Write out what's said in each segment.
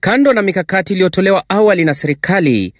Kando na mikakati iliyotolewa awali na serikali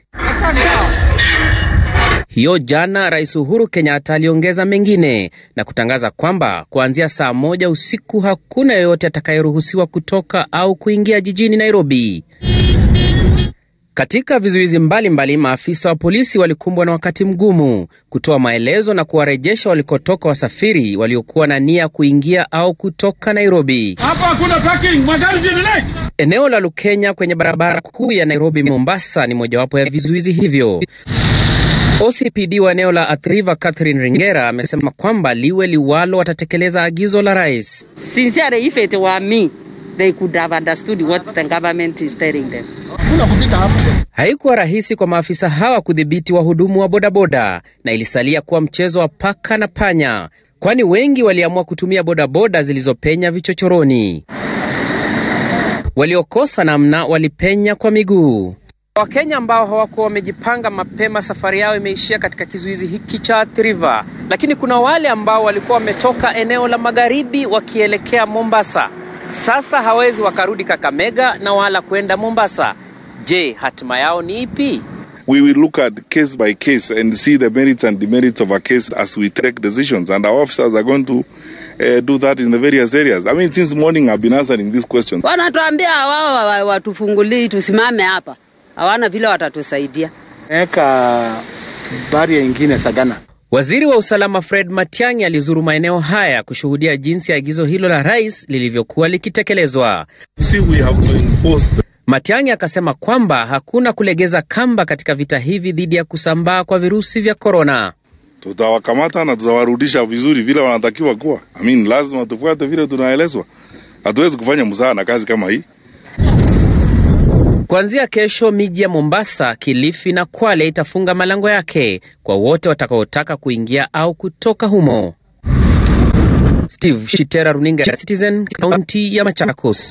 hiyo, jana Rais Uhuru Kenyatta aliongeza mengine na kutangaza kwamba kuanzia saa moja usiku hakuna yeyote atakayeruhusiwa kutoka au kuingia jijini Nairobi. Katika vizuizi mbalimbali, maafisa wa polisi walikumbwa na wakati mgumu kutoa maelezo na kuwarejesha walikotoka wasafiri waliokuwa na nia kuingia au kutoka Nairobi. Hapa hakuna parking, magari ziendelee. Eneo la Lukenya kwenye barabara kuu ya Nairobi Mombasa ni mojawapo ya vizuizi hivyo. OCPD wa eneo la Athi River Catherine Ringera amesema kwamba liwe liwalo watatekeleza agizo la rais. Sincerely, if it were me, they could have understood what the government is telling them. Hakuna kupita hapa. Haikuwa rahisi kwa maafisa hawa kudhibiti wahudumu wa bodaboda na ilisalia kuwa mchezo wa paka na panya, kwani wengi waliamua kutumia bodaboda zilizopenya vichochoroni. Waliokosa namna walipenya kwa miguu. Wakenya ambao hawakuwa wamejipanga mapema, safari yao imeishia katika kizuizi hiki cha Athi River, lakini kuna wale ambao walikuwa wametoka eneo la magharibi wakielekea Mombasa. Sasa hawezi wakarudi Kakamega na wala kwenda Mombasa. Je, hatima yao ni ipi? we will look at case by case and see the merits and demerits of a case as we take decisions. And our officers are going to uh, do that in the various areas. I mean, since morning I've been answering this question. Wanatuambia wao wa- wa- watufungulii tusimame hapa, hawana vile watatusaidia. Eka baria ingine Sagana. Waziri wa usalama Fred Matiang'i alizuru maeneo haya kushuhudia jinsi agizo hilo la rais lilivyokuwa likitekelezwa. See, we have to enforce the Matiang'i akasema kwamba hakuna kulegeza kamba katika vita hivi dhidi ya kusambaa kwa virusi vya korona. tutawakamata na tutawarudisha vizuri vile wanatakiwa kuwa. I mean, lazima tufuate vile tunaelezwa. Hatuwezi kufanya mzaha na kazi kama hii. Kuanzia kesho, miji ya Mombasa, Kilifi na Kwale itafunga malango yake kwa wote watakaotaka kuingia au kutoka humo. Steve Shitera, runinga ya Citizen, kaunti ya Machakos.